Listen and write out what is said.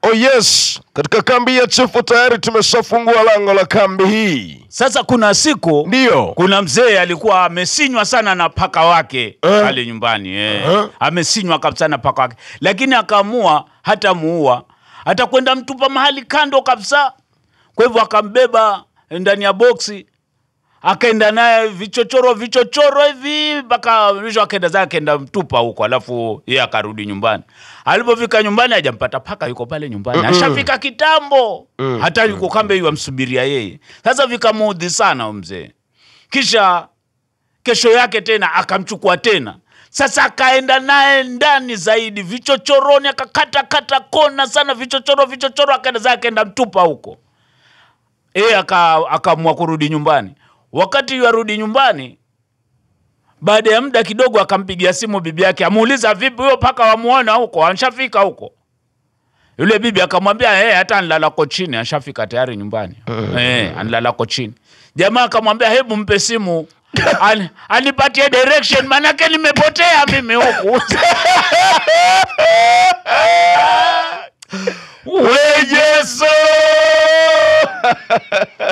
Oh yes, katika kambi ya chifu tayari tumeshafungua lango la kambi hii. Sasa kuna siku Ndiyo. kuna mzee alikuwa amesinywa sana na paka wake Eh. pale nyumbani eh. Eh. Amesinywa kabisa na paka wake, lakini akaamua hata muua, atakwenda mtupa mahali kando kabisa. Kwa hivyo akambeba ndani ya boksi akaenda naye vichochoro vichochoro hivi mpaka mwisho akaenda zake akaenda mtupa huko, alafu yeye akarudi nyumbani. Alipofika nyumbani hajampata paka, yuko pale nyumbani ashafika kitambo, hata yuko kambe yu amsubiria yeye. Sasa vikamuudhi sana huyu mzee, kisha kesho yake tena akamchukua tena sasa akaenda naye ndani zaidi vichochoroni, akakata kata kona sana vichochoro vichochoro, akaenda zake akaenda mtupa huko yeye aka- akaamua kurudi nyumbani. Wakati yarudi nyumbani, baada ya muda kidogo, akampigia simu bibi yake, amuuliza vipi, huyo paka wamuona huko, anshafika huko? Yule bibi akamwambia hey, hata anlala kochini, anshafika tayari nyumbani hey, anlala kochini. Jamaa akamwambia hebu mpe simu An, anipatie direction manake nimepotea mimi huku We Yesu!